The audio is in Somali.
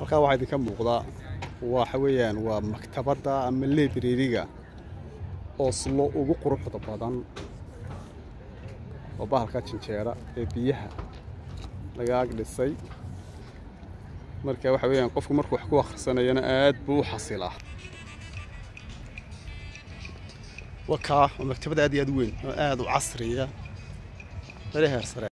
halkaa waxaa idinka muuqdaa waxa weeyaan waa maktabadda ama librariga oslo ugu quruxda badan oo bahalka jinjeera ee biyaha laga ag dhisay marka waxa weeyaan qofku markuu wax ku akhrisanayana aad buu u xasilaa wakaa waa maktabad aad iyo aad u weyn oo aad u casriya mari heer sare